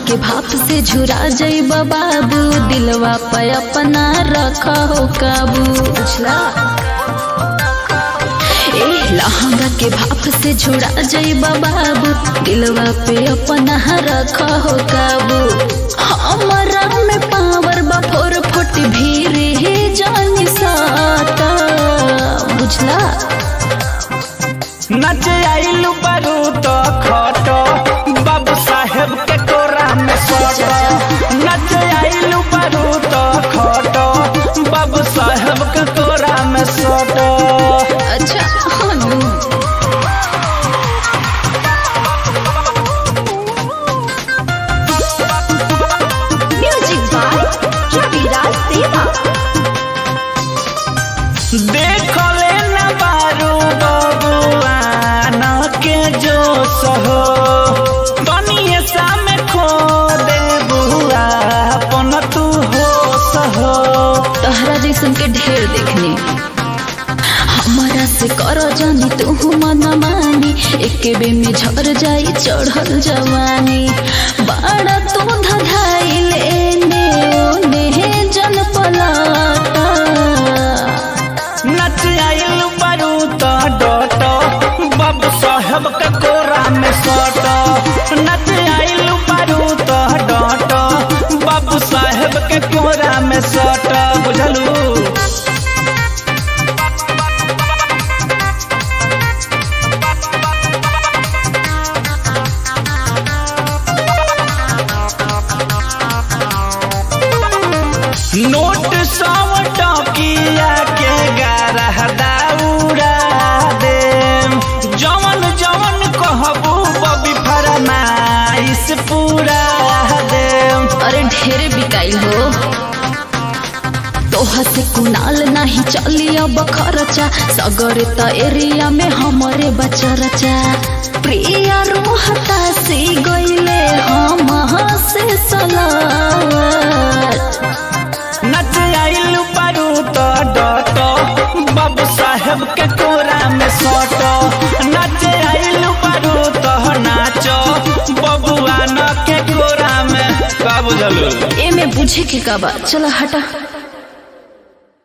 के भाप से झुरा जइबा बाबू दिलवा पे अपना रख हो काबू बुझला ए लहंगा के भाप से झुरा जइबा बाबू दिलवा पे अपना रख हो काबू हमरा में पावर बा फोर फुट भीड़ ही जानी साता बुझला नच आइलू बारू तो खट बाबू साहेब के कोरा में सट नच आइलू बारू तो खट बाबू साहेब के कोरा में सट अच्छा हनु म्यूजिक बाय रविराज देवा देख ले न बारू बबुआन के जो सहो बनिए सामे खो दे बुआ अपन तू हो सहो तहरा जैसन के ढेर देखने हमारा से करो जानी तू मन मानी एक बे में झर जाई चढ़ल जवानी बड़ा तू धधाइल एने ओने जन पलाटा नच आइल बारू तो डट बाबू साहेब के कोरा में सट नच आइल बारू तो डट बाबू साहेब के कोरा में सट बुझलू नोट सौ टकिया के गारह दाउरा दे जवन जवन कहबू बबी फरमाइश पूरा दे अरे ढेरे बिकाइल हो तोहा से कुनाल नहीं चली अब खर्चा सगर त एरिया में हमरे बचा रचा प्रिया रोहता से गईले हम से सलावत नच आइल बारू तो डट बाबू साहेब के कोरा में सट नच आइल बारू तो नाच बबुआ न के कोरा में का बुझलू एमे बुझे के का बा चला हटा